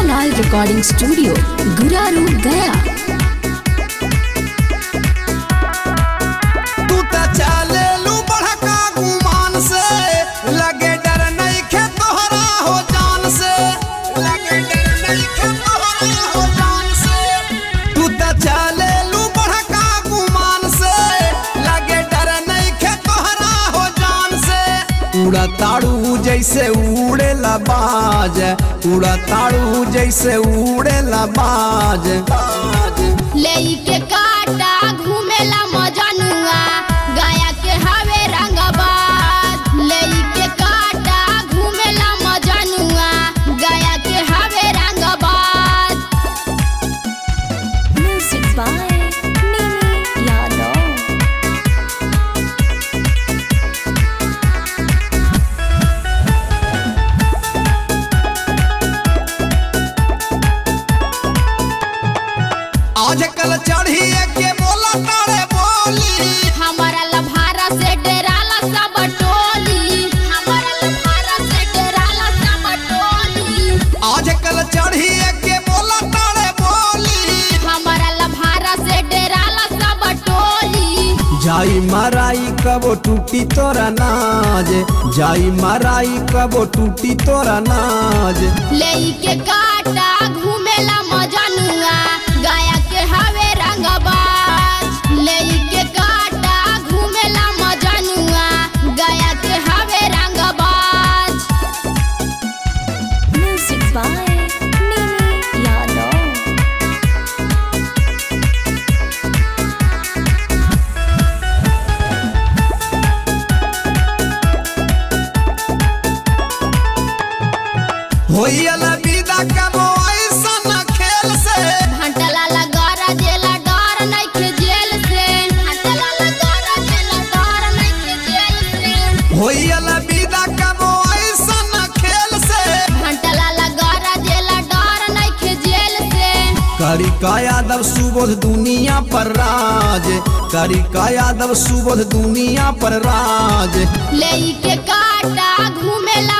लाल recording studio Guraru Gaya तू त चालेलू बड़का गुमान से लगे डर नहीं खे तोहरा हो जान से लगे डर नहीं खे तोहरा हो जान से तू त चालेलू बड़का गुमान से लगे डर नहीं खे तोहरा हो जान से उड़ा ताड़ू जैसे उड़े बाज उड़ा ताड़ू जैसे उड़े बाज बाज लेके काटा घूमेला मजनुआ गाया के हवे रंगबाज लेके काटा घूमेला मजनुआ गाया के हवे रंगबाज म्यूजिक बाय नीनी यादव आज कल चढ़िए के बोला तारे बोली हमारा लभारा से डेराला सब टोली हमारा लभारा से डेराला सब टोली आज कल चढ़िए के बोला तारे बोली हमारा लभारा से डेराला सब टोली जाई माराई कबो टूटी तोरा नाज जाई माराई कबो टूटी तोरा नाज लेके काटा घूमेला मजनुआ गाया के हवे रंगबाज लेके काटा घूमेला मजनुआ गाया के हवे रंगबाज म्यूजिक बाय नीनी यादव होइल विदा कबो ऐसन खेल से घंटला लगरा जेला डर नइखे जेल से घंटला लगरा जेला डर नइखे जेल से होइल विदा कबो ऐसन खेल से घंटला लगरा जेला डर नइखे जेल से करी का यादव सुबोध दुनिया पर राज करी का यादव सुबोध दुनिया पर राज लेके काटा घूमेला